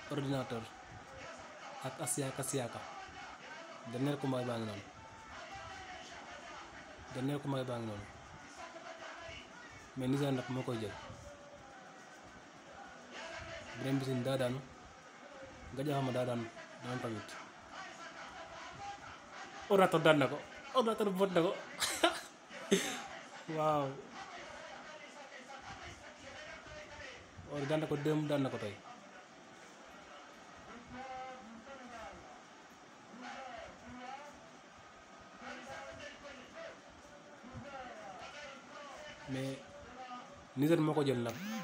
ordinateur ak Asiaka Siaka dernier combat baa ngi noonu dernier combat baa ngi noonu mais Niger nag moo koy jël Birame Mbissine daa daanu Gandia Fama daa daanu dama tamit ordinateur daan na ko ordinateur bot na ko waaw or daan na ko démb daan na ko tey mais Niger moo ko jël nag